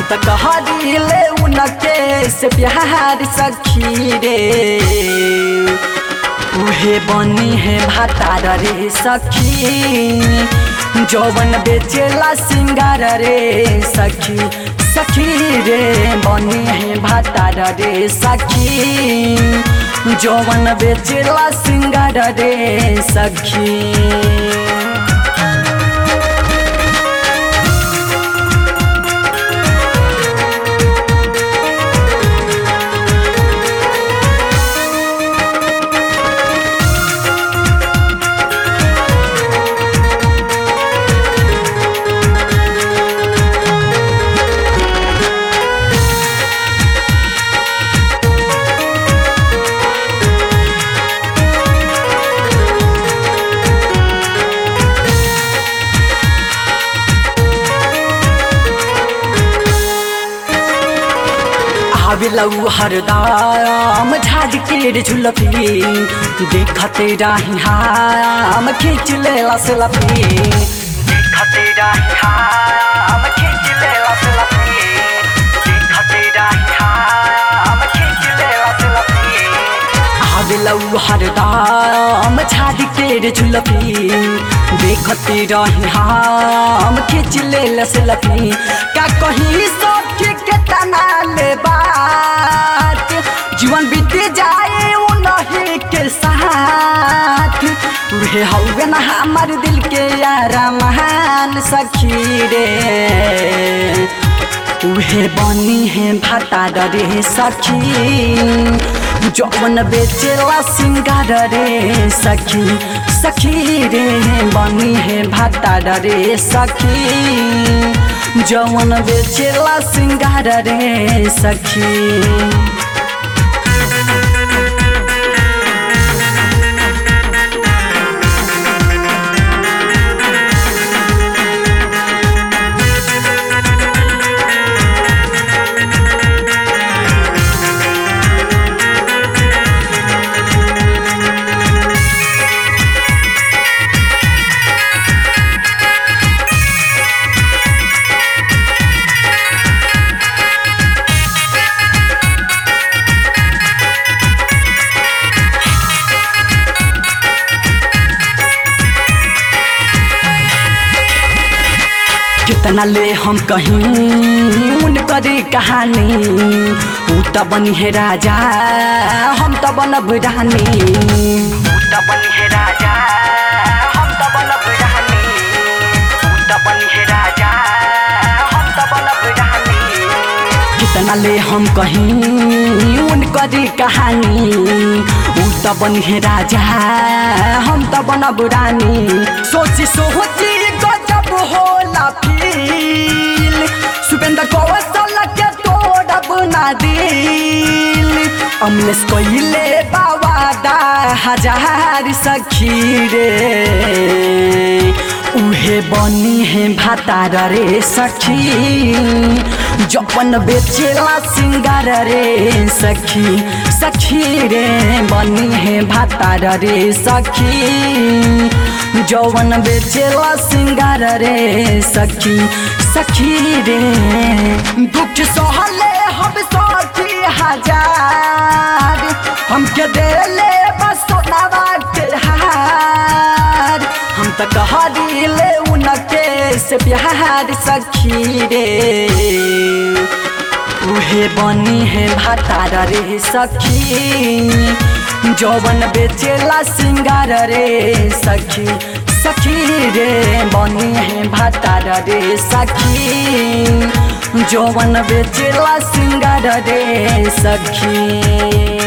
त कहले उनके से प्यार सखी रे उहे बनी है भातार रे सखी जौवन बेचेला सिंगार रे सखी सखी रे बनी है भातार रे सखी जौवन बेचेला सिंगार रे सखी आवेलौ हरदम झाज के झुलफी देखते रही हम खींच ले लफी देखते रही हम खींच ले लफी देखते रही हम खींच ले लफी आवेलौ हरदम झाज के झुलफी देखते रही हम खींच ले लफी का कहीं सखी के तना ले बात जीवन बीत जाए उन्हीं के साथ उहे हौवे ना हमार दिल के यारा महान सखी रे उहे बनी है भाता रे सखी जौवन बेचेला सिंगार रे सखी सखी रे बनी है भाता रे सखी जौवन बेचेला सिंगार रे सखी कितना ले हम कहीं उनकर कहानी ऊ त बनी है राजा हम त बनब रानी ऊ त बनी है राजा हम त बनब रानी ऊ त बनी है राजा हम त बनब रानी कितना ले हम कहीं उनकर कहानी ऊ त बनी है राजा हम त बनब रानी सोची सोची गजब होला फील सुपेंद्र कौशल के तोड़ब ना दिल अमलेस कइले बावादा हजार सखी रे उहे बनी है भातार रे सखी जपन बेचेला सिंगार रे सखी सखी रे बनी है भातार रे सखी जौवन बेचेला सिंगार रे सखी सखी रे दुख सहले हम सखी हजार हमके देले बस सोनावा के हार हम त कहले उनके से प्यार सखी रे उहे बनी है भातार रे सखी जौवन बेचेला सिंगार रे सखी सखी रे बनी है भातार रे सखी जौवन बेचेला सिंगार रे सखी